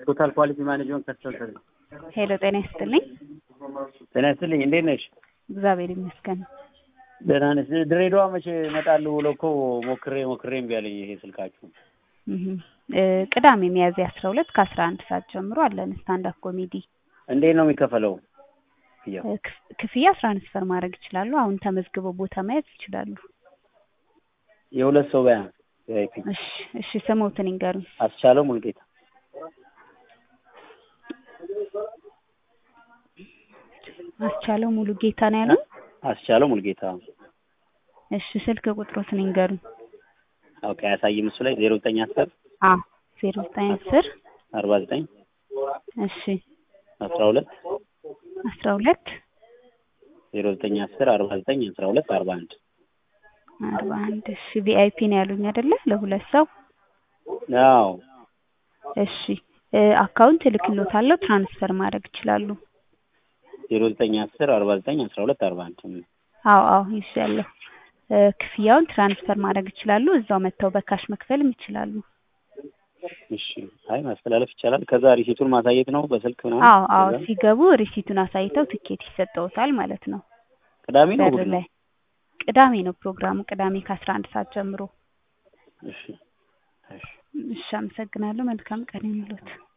ቶታል ኳሊቲ ማኔጅመንት ከስተመር ሄሎ ጤና ይስጥልኝ። ጤና ይስጥልኝ። እንዴት ነሽ? እግዚአብሔር ይመስገን። ደህና ነሽ? ድሬዳዋ መቼ እመጣለሁ ብሎ እኮ ሞክሬ ሞክሬ እምቢ አለኝ ይሄ ስልካችሁ። እህ እ ቅዳሜ ሚያዝያ አስራ ሁለት ከአስራ አንድ ሰዓት ጀምሮ አለን ስታንዳፕ ኮሜዲ። እንዴት ነው የሚከፈለው? ክፍያው? እ ክፍ- ክፍያ ትራንስፈር ማድረግ ይችላሉ። አሁን ተመዝግበው ቦታ መያዝ ይችላሉ። የሁለት ሰው በያ ቪአይፒ እሺ እሺ ስሞትን ይንገሩኝ። አስቻለው ሙልጌታ አስቻለው ሙሉ ጌታ ነው ያለው። አስቻለው ሙልጌታ እሺ ስልክ ቁጥሮትን ይንገሩኝ። ኦኬ አያሳይም እሱ ላይ ዜሮ ዘጠኝ አስር አ ዜሮ ዘጠኝ አስር አርባ ዘጠኝ እሺ አስራ ሁለት አስራ ሁለት ዜሮ ዘጠኝ አስር አርባ ዘጠኝ አስራ ሁለት አርባ አንድ አርባ አንድ እሺ ቪአይፒ ነው ያሉኝ አይደለ? ለሁለት ሰው አዎ እሺ እ አካውንት እልክልዎታለሁ ትራንስፈር ማድረግ ይችላሉ። ዜሮ ዘጠኝ አስር አርባ ዘጠኝ አስራ ሁለት አርባ አንድ አዎ አዎ ይሻለሁ። እ ክፍያውን ትራንስፈር ማድረግ ይችላሉ። እዛው መጥተው በካሽ መክፈልም ይችላሉ። እሺ አይ ማስተላለፍ ይቻላል። ከዛ ሪሲቱን ማሳየት ነው በስልክ ምናምን። አዎ አዎ ከዛ ሲገቡ ሪሲቱን አሳይተው ትኬት ይሰጠዎታል ማለት ነው። ቅዳሜ ነው በር እሑድ ነው? ላይ ቅዳሜ ነው ፕሮግራሙ። ቅዳሜ ከአስራ አንድ ሰዓት ጀምሮ። እሺ እሺ እሺ አመሰግናለሁ። መልካም ቀን ይሁንልዎት።